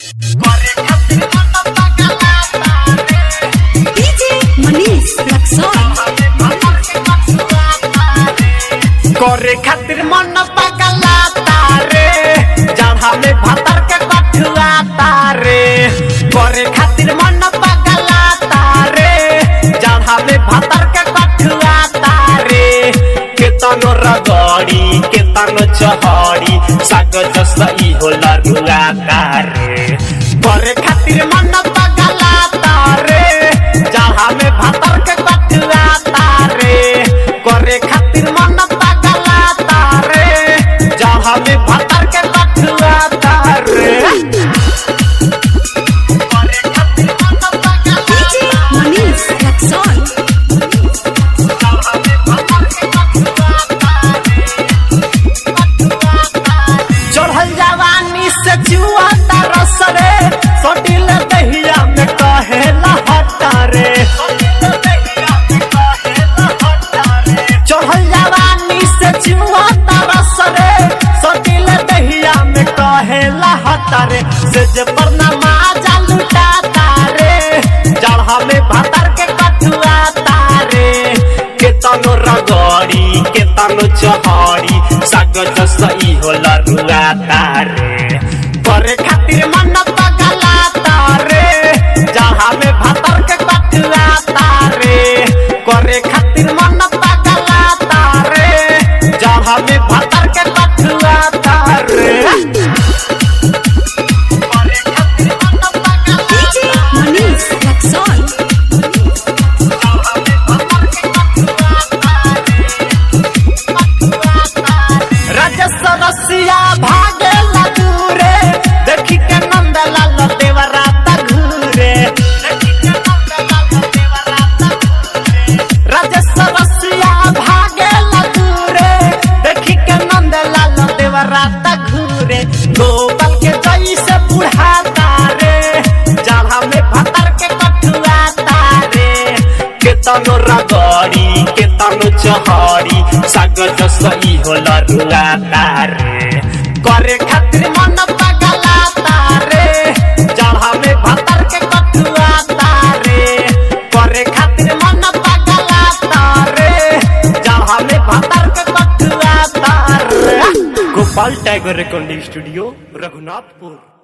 DJ Manish Luxon. करे खातिर मन पगला तारे जहाँ में भतर के कठुआ तारे करे खातिर मन पगला तारे जहाँ में भतर के कठुआ तारे केतनो रगड़ी केतनो चहड़ी साग जस ई होला रुआ तारे करे खातिर मन पगला तारे जहाँ में भतर के कठुआ तारे करे खातिर मन पगला तारे जहाँ में भतर के कठुआ तारे करे खातिर मन पगला DJ Manish Luxon. चढ़ल जवानी से जुआ तरस रे सोटिल दहिया में कहेला हटा रे चढ़ल जवानी से जुआ तरस रे सोटिल दहिया में कहेला हटा रे से जे पर नमाजा लुटा तारे जड़हा में भतर के कठुआ तारे केतनो रगड़ी केतनो चहड़ी साग जस ई होला रुआ तारे करे खातिर मन पगला तारे जहाँ में भतर के कठुआ तारे करे खातिर मन पगला तारे जहाँ में भतर के कठुआ तारे करे खातिर मन पगला DJ Manish Luxon. राजस्व रसिया भागे दूरे देखी के नंद लाल देवराता घूरे राजस्व रसिया भागे दूरे देखी के नंद लाल देवराता घूरे गोपाल के जैसे बुढ़ा तारे जहाँ में भतर के कठुआ तारे केतनो रगड़ी केतनो चहड़ी साग जस ई होला रुआ तारे करे खातिर मन पगला तारे जहाँ में भतर के कठुआ तारे करे खातिर मन पगला तारे जहाँ में भतर के कठुआ तारे Gopal tiger recording studio Raghunathpur